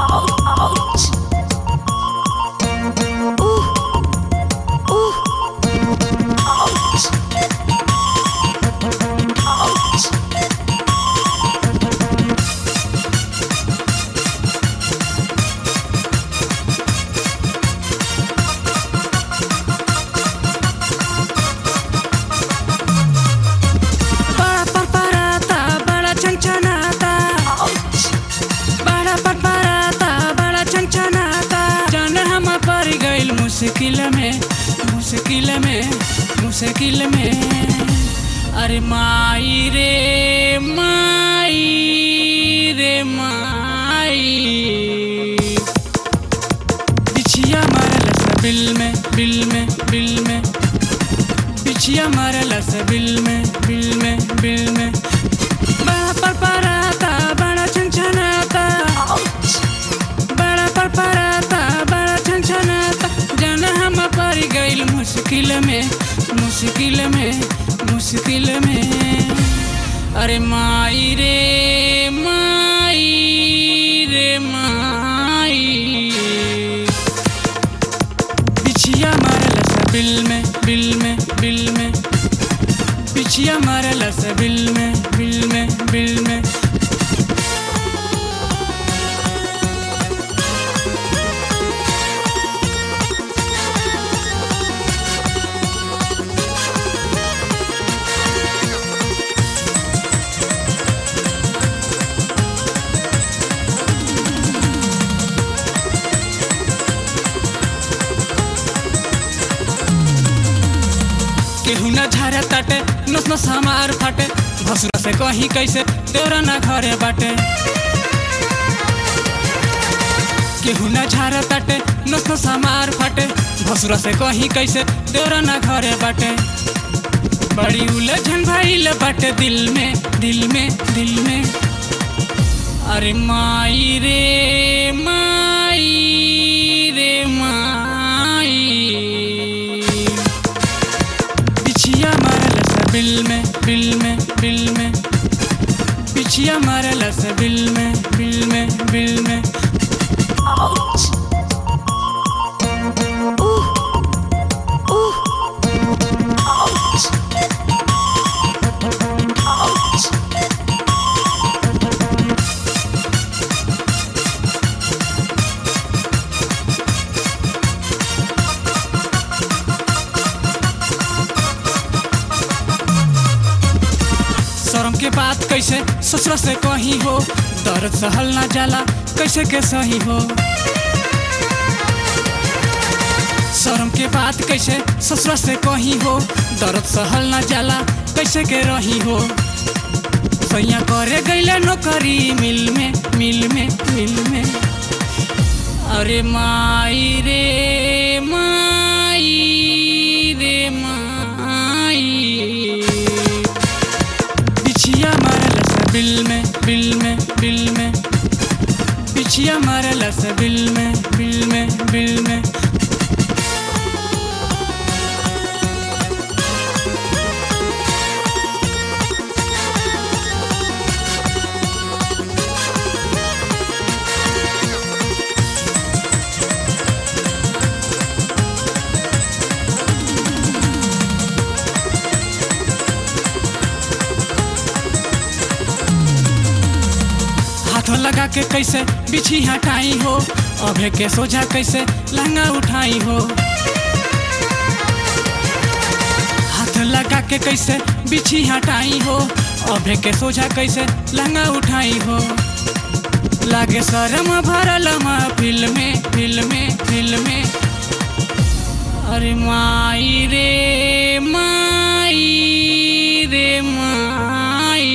बड़ा परपराता बड़ा छनछनाता बड़ा परपराता बड़ा छनछनाता जान हम पड़ गइल मुश्किल में मुश्किल में मुश्किल में अरे माई रे माई रे माई बिछिया मारल सा बिल में बिल में बिल में बिछिया मारल सा बिल में बिल में बिल में बड़ा परपराता बड़ा छनछनाता बड़ा परपराता बड़ा छनछनाता जान हम पड़ गइल मुश्किल में मुश्किल में मुश्किल में अरे माई रे माई रे माई बिछिया मारल सा बिल में बिल में बिल में बिछिया मारल सा बिल में बिल में बिल में केहू न झारे ताटे नस नस हमार फाटे भसुरा से कहीं कैसे तेरा न घरे बाटे केहू न झारे ताटे नस नस हमार फाटे भसुरा से कहीं कैसे तेरा न घरे बाटे बड़ी उलझन भइल बाटे दिल में दिल में दिल में अरे माई रे माई रे माई बिछिया मारल सा बिल में बिल में बिल में बिछिया मारल सा बिल में बिल में बिल में शर्म के बात कैसे ससुर से कहीं हो दर्द सहल ना जाला कैसे के सही हो शर्म के बात कैसे ससुर से कहीं हो दर्द सहल ना जाला कैसे के रही हो सैया करे गईले नौकरी मिल में मिल में मिल में अरे माई रे माई रे माई बिछिया मारल सा बिल में बिल में बिल में बिछिया मारल सा बिल में बिल में बिल में हाथों लगा के कैसे बिछी हटाई हो अभे के सोझा कैसे लहंगा उठाई हो हाथ लगा के कैसे बिछी हटाई हो अभे के सोझा कैसे लहंगा उठाई हो लागे शरम भरल फिल में फिल में फिल में अरे माई रे माई रे माई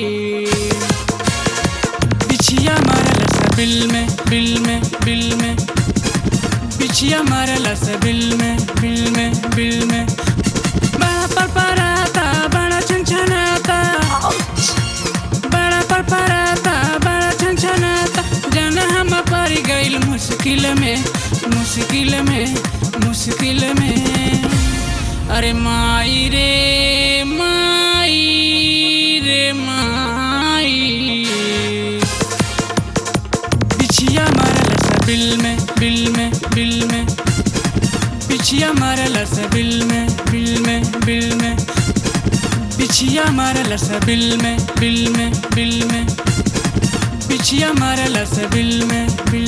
बिछिया मारल सा बिल में बिल में बिल में बिछिया मारल सा बिल में बिल में बिल में बड़ा परपराता बड़ा छनछनाता बड़ा परपराता बड़ा छनछनाता जन हम पड़ गइल मुश्किल में मुश्किल में मुश्किल में अरे माई रे माई रे माई बिछिया मारल बिल में बिल में बिल में बिछिया मारल से बिल में बिल में बिल में बिछिया मारल से बिल में बिल में बिल में बिछिया मारल से बिल में बिल